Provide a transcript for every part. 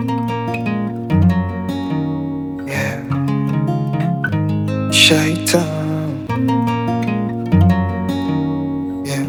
Yeah. Shaitan. Yeah.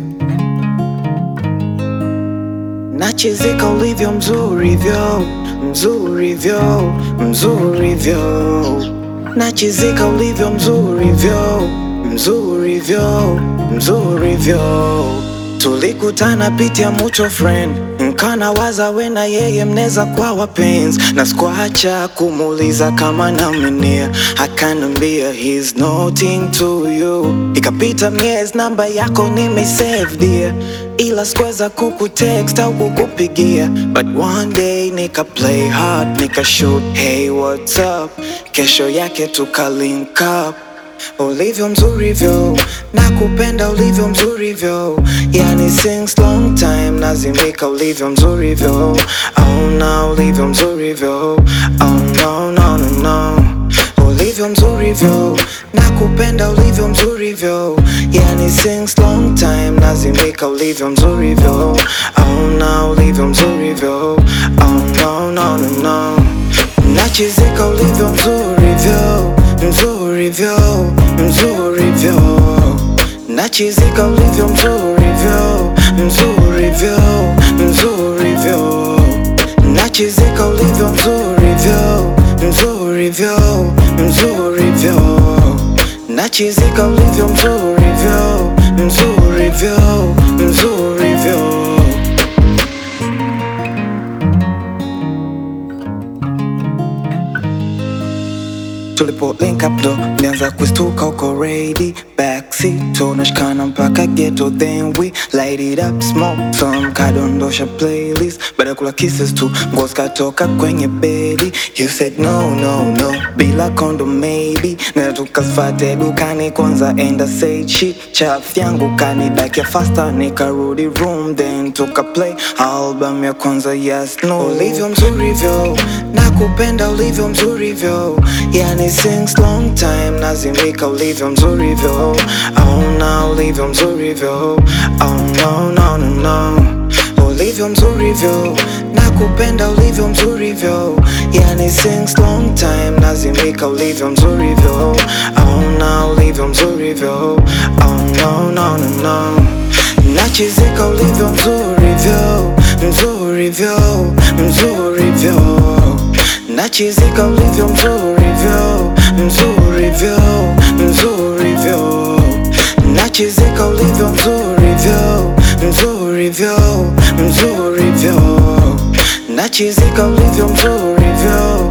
Nachizika ulivyo mzuri vyo mzuri vyo mzuri vyo Nachizika ulivyo mzuri vyo mzuri vyo mzuri vyo Tulikutana pitia mucho friend nkana waza we na yeye mneza kwa wapenzi na sikuacha kumuuliza kama namenia akanambia he's nothing to you ikapita miezi namba yako nimesave dear ila sikuweza kukutext au kukupigia but one day nika play hard nika shoot hey what's up kesho yake tuka link up ulivyo mzurivyo nakupenda ulivyo mzurivyo yani since long time nazimika ulivyo mzurivyo auna ulivyo mzurivyo oh no no no no ulivyo mzurivyo nakupenda ulivyo mzurivyo yani since long time nazimika ulivyo mzurivyo auna ulivyo mzurivyo oh no no no no nachizika ulivyo mzurivyo mzurivyo mzurivyo nachizika ulivyo mzurivyo mzurivyo mzurivyo nachizika ulivyo mzurivyo mzurivyo mzurivyo nachizika ulivyo mzurivyo mzurivyo mzurivyo tulipo link up ndo nianza kustuka uko ready backseat tunashikana mpaka ghetto then we light it up smoke some kadondosha playlist baada ya kula kisses tu nguo zikatoka kwenye bedi you said no no no bila kondo maybe na tukafate dukani kwanza enda say shit chaf yangu kanidakia faster nikarudi room then tuka play album ya kwanza yes no ulivyo mzurivyo nakupenda ulivyo mzurivyo yani since long time nazimika ulivyo mzurivyo auna ulivyo mzurivyo oh no no no no ulivyo mzurivyo nakupenda ulivyo mzurivyo yani since long time nazimika ulivyo mzurivyo auna ulivyo mzurivyo oh no no no no nachizika ulivyo mzurivyo mzurivyo mzurivyo nachizika ulivyo mzurivyo mzurivyo mzurivyo nachizika ulivyo mzurivyo mzurivyo mzurivyo nachizika ulivyo mzurivyo